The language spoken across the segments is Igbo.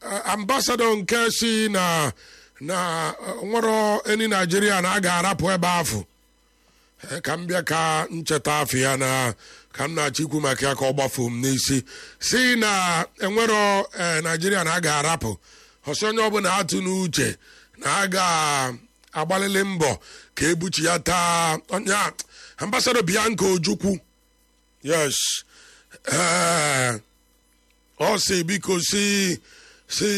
ambasadọ nke si na na nwere eni naijiria na a ga-arapụ ebe afọ ka m bịa ka ncheta afọ ya na ka m na-achọ ikwu maka ya ka ọ gbafuo m n'isi si na enwero naijiria na a ga-arapụ ọsọ onye ọbụla atụ n'uche na a ga-agbalịlị mbọ ka ebuchi ya taa onye ambasadọ bianca ojukwu yes ọ si biko si si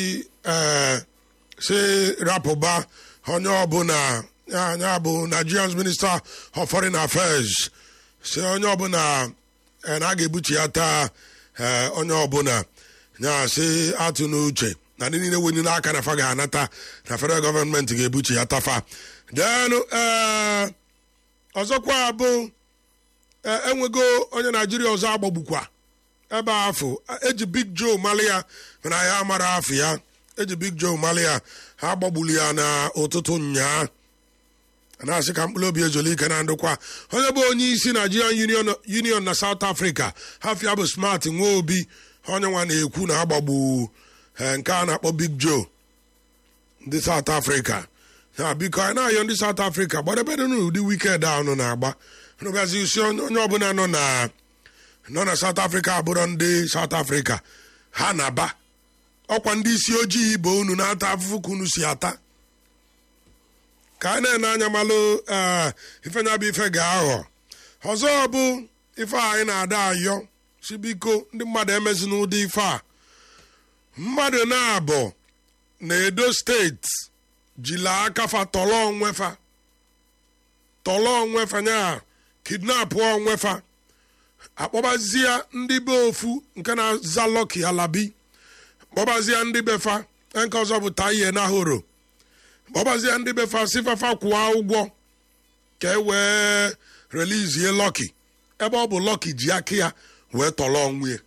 si rapụba onye ọbụla ya bụ nigerian minister of foreign affairs si onye ọbụla na a ga-ebuchi ya taa onye ọbụla ya si atụ n'uche na ndị niile wenye n'aka na fa ga-anata na federal gọọmenti ga-ebuchi ya tafa denu ee ọzọkwa bụ enwego onye naijiria ọzọ agbagbukwa ebe afọ eji big joe mali ya mana ya amara afọ ya eji big joe mali ya ha agbagburu ya n'ụtụtụ nnyaa na-asị ka mkpụrụ obi ezolike na ndụkwa onye bụ onye isi nigerian union na south africa hafia bụ smart nwa obi onye nwa na-ekwu na agbagbu nke a na-akpọ big joe ndị south africa ya biko anyị na-ayọ ndị south africa gbadebere n'ụdị wikend ahụ na-agba rụbazi isi onye ọbụla nọ na nọ na south africa abụrụ ndị south africa ha na-aba ọkwa ndị isi ojii ibe unu na-ata afụfụ ka unu si ata ka anyị na-ene anya malụ ife nya bụ ife ga-aghọ ọzọ bụ ife anyị na-ada ayọ si biko ndị mmadụ emezi n'ụdị ife a mmadụ na-abụ na edo steeti jila akafa tọrọ onwefa tọrọ onwefa nya kidnapụ onwefa akpọbazie ndị be ofu nke na-aza lọki alabi kpọbazie ndị befa nke ọzọ bụ taiye na horo kpọbazie ndị befa sifafa kwụọ ụgwọ ka e wee relizie lọki ebe ọ bụ lọki ji aka ya wee tọrọ onwe ya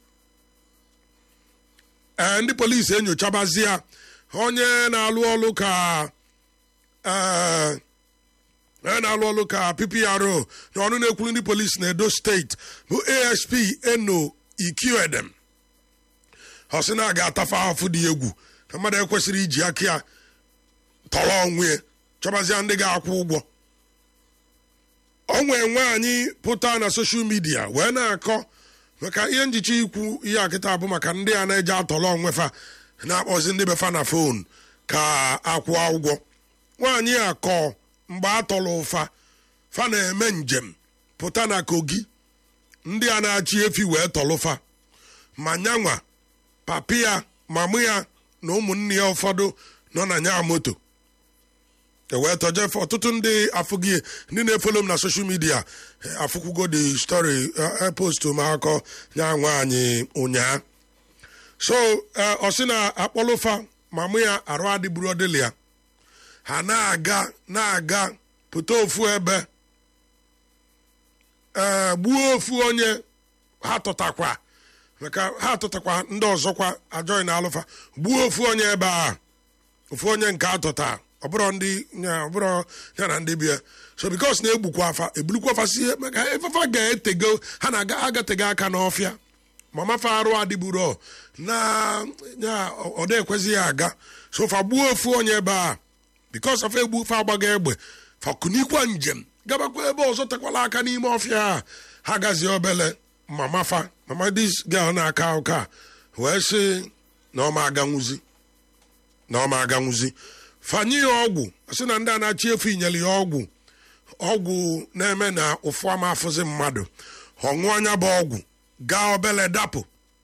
ee ndị polisi enyochabazie onye na-alụ ọlụ ka onye na-alụ ọlụ ka ppro na ọnụ na-ekwuru ndị polisi na edo steeti bụ asp eno iqedem ọ sị na a ga-atafe afụ dị egwu na mmadụ ekwesịrị iji aka ya tọrọ onwe chọbazie ndị ga-akwụ ụgwọ o nwee nwaanyị pụta na soshal midia wee na-akọ maka ihe njicha ikwu ihe akịta bụ maka ndị a na-eje atọrọ onwefa na-akpọzi ndị befa na fon ka akwụọ ụgwọ nwaanyị a kọ mgbe a tọrọ ụfa fa na-eme njem pụta na kogi ndị a na-achị efi wee tọlụfa ma nyanwa papi ya mamụ ya na ụmụnne ya ụfọdụ nọ na nya moto ewee tọjefe ọtụtụ ndị afụghị ndị na-efolo m na soshal midia afụkwugo the story post m akọ nya nwaanyị ụnyaa so ọ sị na akpọlụfa mamụ ya arụ adịburu ọdịlị ya ha na-aga na-aga pụta ofu ebe ee gbuo ofu onye ha tụtakwa maka ha tụtakwa ndị ọzọkwa ajọghị na alụfa gbuo ofu onye ebe a ofu onye nke atụta ọbụrụ ndị ọbụrụ ya na ndị bịa so bikos na-egbukwa afa ebulukwa afa si maka efefa ga-etego ha na agatego aka n'ọfịa mamafa arụ adịburo na ya ọda ekwezi ya aga so fa gbuo ofu onye ebe a bikos afa egbu fa agbaga egbe fakunikwa njem gabakwa ebe ọzọ tekwala aka n'ime ọfịa a ha gazie obele mama fa mama dis girl na-aka ụka wee sị na ọma aganwuzi na ọma aganwuzi fanye ya ọgwụ sị na ndị a na-achị efu inyere ya ọgwụ ọgwụ na-eme na ụfụ ama afụzi mmadụ ọṅụọ anya bụ ọgwụ gaa obele dapụ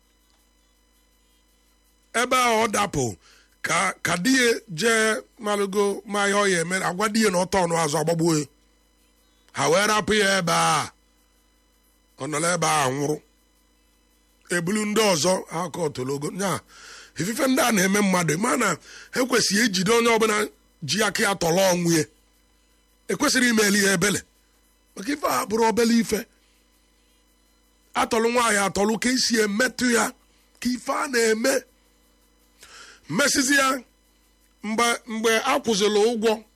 ebe a ọ dapụ ka ka di ya jee malụgo ma ihe ọ ya eme agwa di ya na ọtọ ọnụ azụ agbagbuo ya ha wee rapụ ya ebe a ọ nọrọ ebe a nwụrụ ebulu ndị ọzọ aka otologo nya ifife ndị a na-eme mmadụ ma na ekwesịghị ejide onye ọbụla ji aka ya tọrọ ọnwụ ya ekwesịrị imeli ya ebele maka ife a bụrụ obele ife atọlụ nwaanyị atọlụ ka esi emetụ ya ka ife a na-eme mmesizi ya mgbe mgbe a kwụzịrị ụgwọ